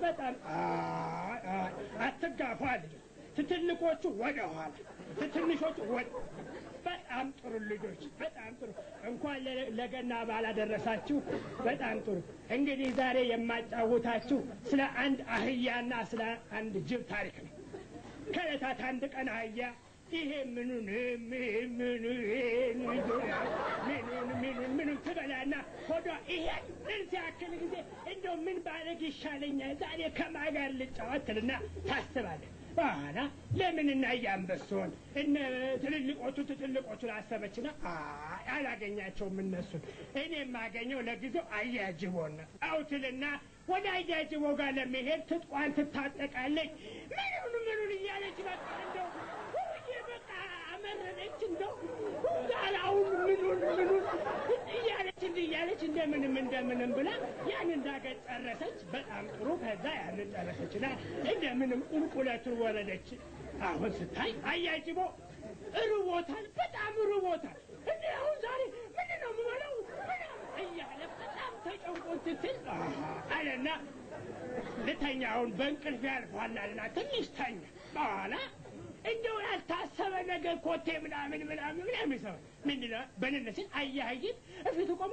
በጣም አይ፣ አይ፣ አትጋፉ አለ። ትትልቆቹ ወደ ኋላ፣ ትትንሾቹ ወደ በጣም ጥሩ ልጆች፣ በጣም ጥሩ። እንኳን ለ- ለገና በዓል አደረሳችሁ። በጣም ጥሩ። እንግዲህ ዛሬ የማጫውታችሁ ስለ አንድ አህያና ስለ አንድ ጅብ ታሪክ ነው። ከዕለታት አንድ ቀን አህያ ይሄ ምኑን ምን- ምኑ ይሄን ምኑን ምኑን ምኑን ትበላና ሆዷ ይሄን ምን ሲያክል ጊዜ እንደው ምን ባደርግ ይሻለኛል ዛሬ ከማን ጋር ልጫወት ትልና ታስባለች። በኋላ ለምን እና እያንበሶን እነ ትልልቆቹ ትልልቆቹን አሰበችና አይ አላገኛቸውም እነሱን እኔ የማገኘው ለጊዜው አያጅቦን ነው አውትልና ወደ አያጅቦ ጋር ለመሄድ ትጥቋን ትታጠቃለች ምኑን ምኑን እያለች በቃ እንደው ውዬ በቃ አመረረች እንደው ጋራውን ምኑን ምኑን እያለች እንዲህ እያለች እንደምንም እንደምንም ብላ ያን እንዳገር ጨረሰች። በጣም ጥሩ። ከዛ ያንን ጨረሰችና እንደምንም ቁልቁለቱን ወረደች። አሁን ስታይ አያጅቦ ርቦታል፣ በጣም ርቦታል። እንዴ አሁን ዛሬ ምንድን ነው የምበላው ምናምን እያለ በጣም ተጨንቆ ትትል አለና ልተኛ አሁን በእንቅልፍ ያልፏላልና ትንሽ ተኛ። በኋላ እንደው ያልታሰበ ነገር ኮቴ ምናምን ምናምን ምናምን ሰው ምንድን ነው በንነስን አያይት እፊቱ ቆመ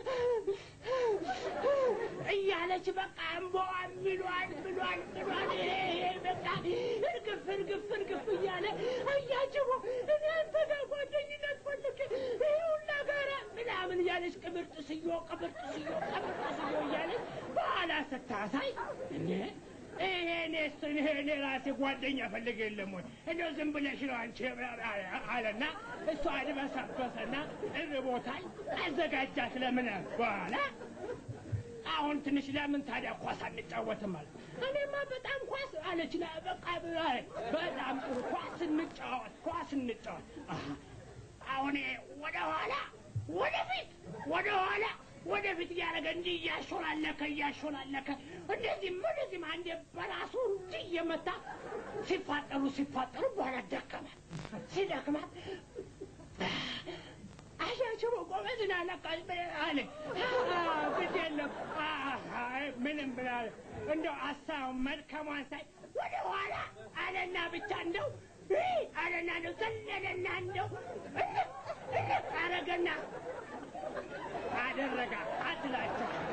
እያለች በቃ እምቧን ምሏን ምሏን ምሏን ይሄ ይሄ በቃ እርግፍ እርግፍ እርግፍ እያለ አያጅቦ እኔ አንተ ጋር ጓደኝነት ፈልግ ይሄ ሁላ ጋራ ምናምን እያለች ቅብር ጥስዮ ቅብር ጥስዮ ቅብር ጥስዮ እያለች በኋላ ስታሳይ እንዴ ይሄ እኔ እሱን ይሄ እኔ ራሴ ጓደኛ ፈልግ የለም ወይ እንደው ዝም ብለሽ ነው አንቺ አለና እሷ አድበሰበሰና እርቦታል አዘጋጃት ለምን በኋላ አሁን ትንሽ ለምን ታዲያ ኳስ አንጫወትም አለ። እኔማ በጣም ኳስ አለች። ላ በቃ ብላ- በጣም ጥሩ ኳስ እንጫወት፣ ኳስ እንጫወት። አሃ፣ አሁን ይሄ ወደ ኋላ ወደፊት፣ ወደ ኋላ ወደፊት እያደረገ እንዲህ እያሾላለከ እያሾላለከ እንደዚህም ወደዚህም አንዴ በራሱ እንዲህ እየመታ ሲፋጠሩ ሲፋጠሩ በኋላ ደከማት። ሲደክማት አሻቸው ጎበዝ ነህ ለካ አለ። ግድ የለም አይ፣ ምንም ብላ እንደው አሳውን መድከሟን ሳይ ወደ ኋላ አለና ብቻ እንደው ይህ አለና እንደው ዘለለና እንደው እልቅ እልቅ አረገና አደረጋ አትላቸው